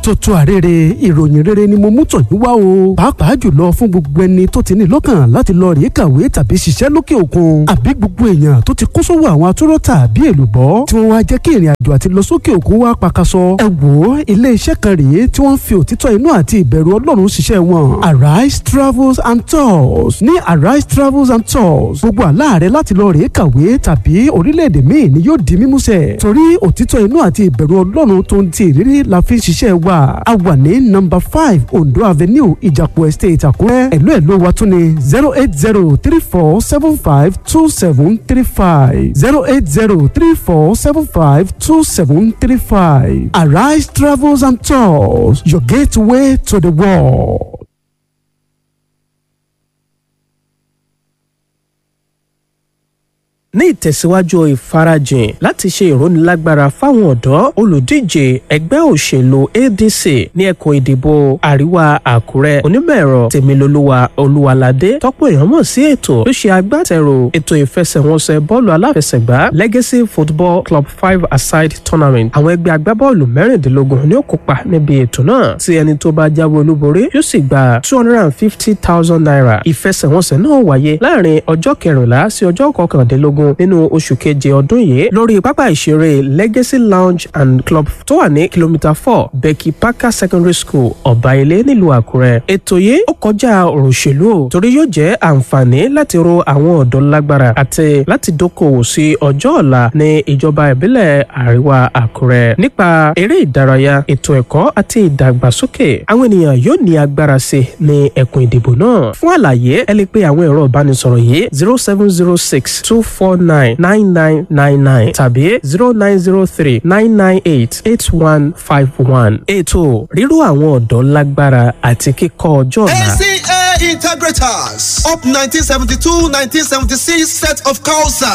tuntun àrèrè ìròyìn rere ni mo mú tọ̀ yín wá o pàápàá jùlọ fún gbogbo ẹni tó ti ní lọ́kàn láti lọ rèé kàwé tàbí ṣiṣẹ́ lókè òkun àbí gbogbo èèyàn tó ti kó sówó àwọn atúrọ̀ tàbí èlùbọ́ tí wọ́n wá jẹ́ kí ìrìn àjò àti lọ sókè òkun wá pakasọ ẹ wò ó ilé iṣẹ́ kan rèé tí wọ́n fi òtítọ́ inú àti ìbẹ̀rù ọlọ́run ṣiṣẹ́ wọn arise travels and tours ní arise travels and tours gbogbo àlá rẹ láti lọ rèé kàwé tàbí orílẹ̀-èdè míì ni yóò di mímúṣẹ torí òtítọ́ inú àti ìbẹ̀rù ọlọ́run tó ń ti ìrírí la fi ń ṣiṣẹ́ wa a wà ní nọ́mbà five ondo avenue ìjàpọ̀ estate àkúrẹ́ ẹ̀lú ẹ̀lú wa tún ní zero eight zero three four seven five two seven three five zero eight zero three four seven five two seven three five arise travels and tours your gateway to the world. ní ìtẹ̀síwájú ìfarajìn láti ṣe ìrónilágbára fáwọn ọ̀dọ́ olùdíje ẹgbẹ́ òṣèlú adc ní ẹkùn ìdìbò àríwá àkúrẹ́ onímọ̀-ẹ̀rọ tèmilolúwa olúwaládé tọ́pọ̀ èèyàn mọ̀ sí ètò tó ṣe agbátẹrù ètò ìfẹsẹ̀wọnsẹ̀ bọ́ọ̀lù aláfẹsẹ̀gbá legacy football club five aside tournament àwọn ẹgbẹ́ agbábọ́ọ̀lù mẹ́rìndínlógún ni ó kópa níbi ètò náà tí ẹni tó bá jáwé olúborí yóò sì gba two hundred and fifty thousand naira ìfẹsẹ̀wọnsẹ̀ náà wáyé láàrin ọjọ́ kẹrìnlá sí ọjọ́ kọkàndínlógún mẹ́ẹ̀ẹ́dógún nínú oṣù keje ọdún yìí lórí pápá ìṣeré legacy lounge and club tó wà ní kìlómítà four becky parker secondary school ọ̀báilé nílùú àkúrẹ́. ètò yìí ó kọjá ọ̀rọ̀ òṣèlú o torí yóò jẹ́ àǹfààní láti ro àwọn ọ̀dọ́ lágbára àti láti dókòwò sí ọjọ́ ọ̀la ní ìjọba ìbílẹ̀ àríwá àkúrẹ́. nípa eré ìdárayá ètò ẹ̀kọ́ àti ìdàgbàsókè àwọn ènìyàn yóò ní agbára sí ní ẹkùn ìdìbò náà. fún àlàyé ẹ lè pe àwọn ẹ̀rọ ìbánisọ̀rọ̀ yìí zero seven zero six two four four nine nine nine nine nine tàbí zero nine zero three nine nine eight eight one five one. ètò ríró àwọn ọ̀dọ́ lágbára àti kíkọ́ ọjọ́ ọ̀la. ACA Integrators up 1972-1976 set of Kausa.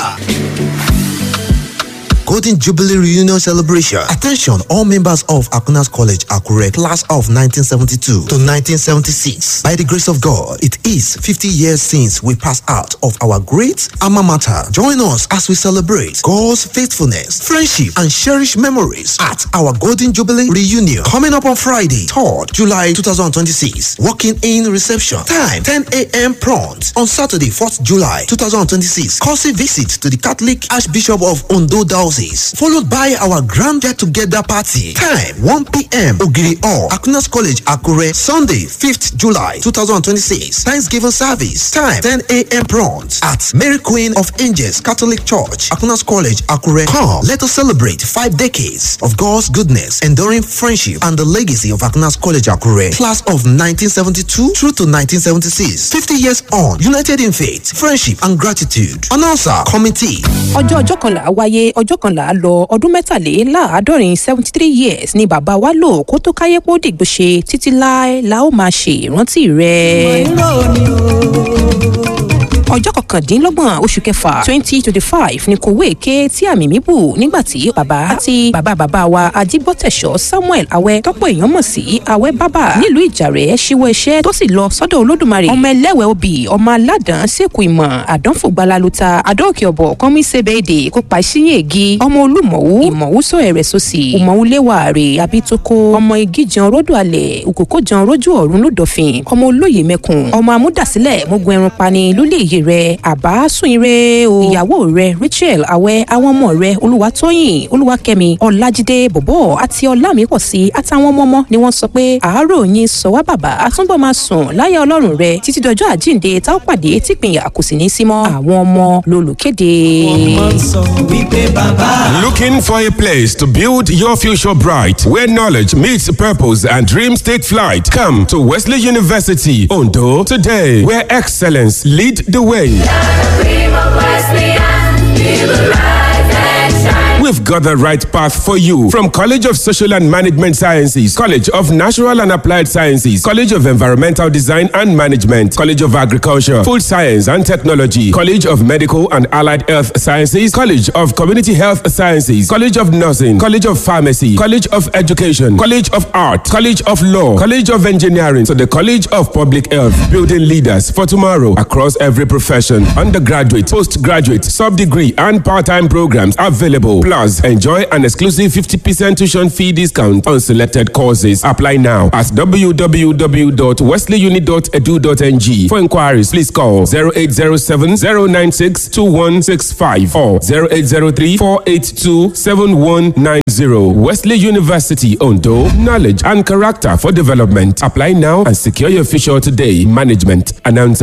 Golden Jubilee Reunion Celebration. Attention, all members of Akunas College, Akure, class of 1972 to 1976. By the grace of God, it is 50 years since we passed out of our great alma mater. Join us as we celebrate God's faithfulness, friendship, and cherished memories at our Golden Jubilee Reunion. Coming up on Friday, 3rd July 2026. Walking in reception. Time 10 a.m. prompt. On Saturday, 4th July 2026. Courtesy visit to the Catholic Archbishop of Ondo Diocese followed by our grand get together party. Time 1 p.m. Ogiri Hall, Akunas College, Akure. Sunday, 5th July 2026. Thanksgiving service. Time 10 a.m. prompt at Mary Queen of Angels Catholic Church, Akunas College, Akure. Come, let us celebrate five decades of God's goodness, enduring friendship, and the legacy of Akunas College, Akure. Class of 1972 through to 1976. 50 years on, united in faith, friendship, and gratitude. Announcer, committee. ọjọ́ ọjọ́ kan là á wáyé ọjọ́ kan là á lọ ọdún mẹ́tàléláàádọ́rin seventy three years ni bàbá wa lò kó tó káyé pọ́ dìgbò ṣe títí láé la ó máa ṣe ìrántí rẹ̀. ọjọ́ kọkàndínlọ́gbọ̀n oṣù kẹfà twenty twenty five ni kòwé ké tí àmì mi bù nígbà tí bàbá àti bàbá bàbá wa ajígbọ́tẹ̀ṣọ́ samuel awẹ́ tọ́pọ̀ èèyàn mọ̀ sí awẹ́ bàbá nílùú ìjàrẹ́ ṣíwọ́ iṣẹ́ tó sì lọ sọ́dọ̀ olódùmarè ọmọ ẹlẹ́wẹ̀ obì ọmọ aládàn sẹ́kù ìmọ̀ àdánfògbalaluta adóòkè ọ̀bọ̀ kọ́mí sẹ́bẹ̀ẹ́dẹ̀ kópa ìṣíyìn ègi ọmọ olúmọ̀wú ìmọ̀wúsọ ẹ̀rẹ̀ sọ́sì ìmọ̀wúléwàárè abítoko ọmọ igi jan ródò alẹ̀ òkòkò jan rójú ọ̀run lódòfin ọmọ olóyè mẹ́kùn ọmọ amúdàsílẹ̀ mógun ẹran pani lólè iye rẹ àbá sùn ire o ìyàwó rẹ rachel awẹ àwọn ọmọ rẹ olúwatóyìn olúwakẹmi ọlájídé bọbọ àti ọlámípọ̀sí àtàwọn ọmọ ọmọ ni wọ́n sọ pé àárò yín sọ wá bàbá àtúnbọ̀ máa sùn láyà ọlọ́run rẹ títí dọjọ́ àjíǹde tá ó pàdé tìpínyà kò sì ní símọ́ àwọn ọmọ lolùkéde. Looking for a place to build your future bright, where knowledge meets purpose and dreams take flight? Come to Wesley University, Ondo, today, where excellence lead the way. We've got the right path for you from College of Social and Management Sciences, College of Natural and Applied Sciences, College of Environmental Design and Management, College of Agriculture, Food Science and Technology, College of Medical and Allied Health Sciences, College of Community Health Sciences, College of Nursing, College of Pharmacy, College of Education, College of Art, College of Law, College of Engineering, to the College of Public Health, building leaders for tomorrow across every profession, undergraduate, postgraduate, sub-degree and part-time programs available. Plus Plus, enjoy an exclusive 50% tuition fee discount on selected courses. Apply now at www.wesleyuni.edu.ng. For inquiries, please call 0807 096 2165 or 0803 482 7190. Wesley University, Ondo. Knowledge and character for development. Apply now and secure your future today. Management announcer.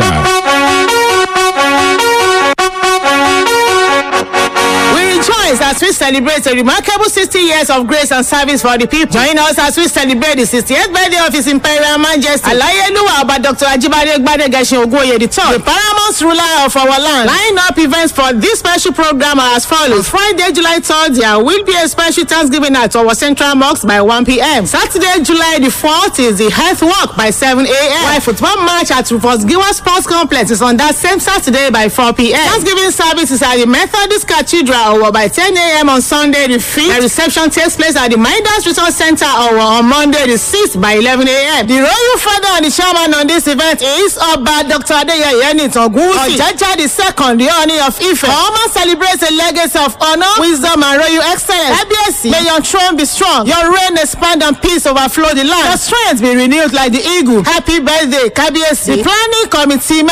rejoice as we celebrate a remarkable 60 years of grace and service for the people. Join us as we celebrate the 68th birthday of His Imperial Majesty Alayeluwa Oba Dr. Ajibade Gbadegashin Ogunwoye III, the paramount ruler of our land. Line up events for this special program are as follows. Friday, July 3rd, there will be a special Thanksgiving at our Central Mosque by 1 p.m. Saturday, July the 4th is the Health Walk by 7 a.m. While football match at Rufus Giwa Sports Complex is on that same Saturday by 4 p.m. Thanksgiving service is at the Methodist Cathedral or by 10 a.m. on Sunday the 5th. The reception takes place at the Midas Resource Center or on Monday the 6th by 11 a.m. The royal father and the chairman on this event is Oba Dr. Adeyeye Nitangusi. Ojaja the second, the honor of Ife. Oma celebrates a legacy of honor, wisdom and royal excellence. Kabiyesi, may your throne be strong, your reign expand and peace overflow the land. Your strength be renewed like the eagle. Happy birthday, Kabiyesi. The planning committee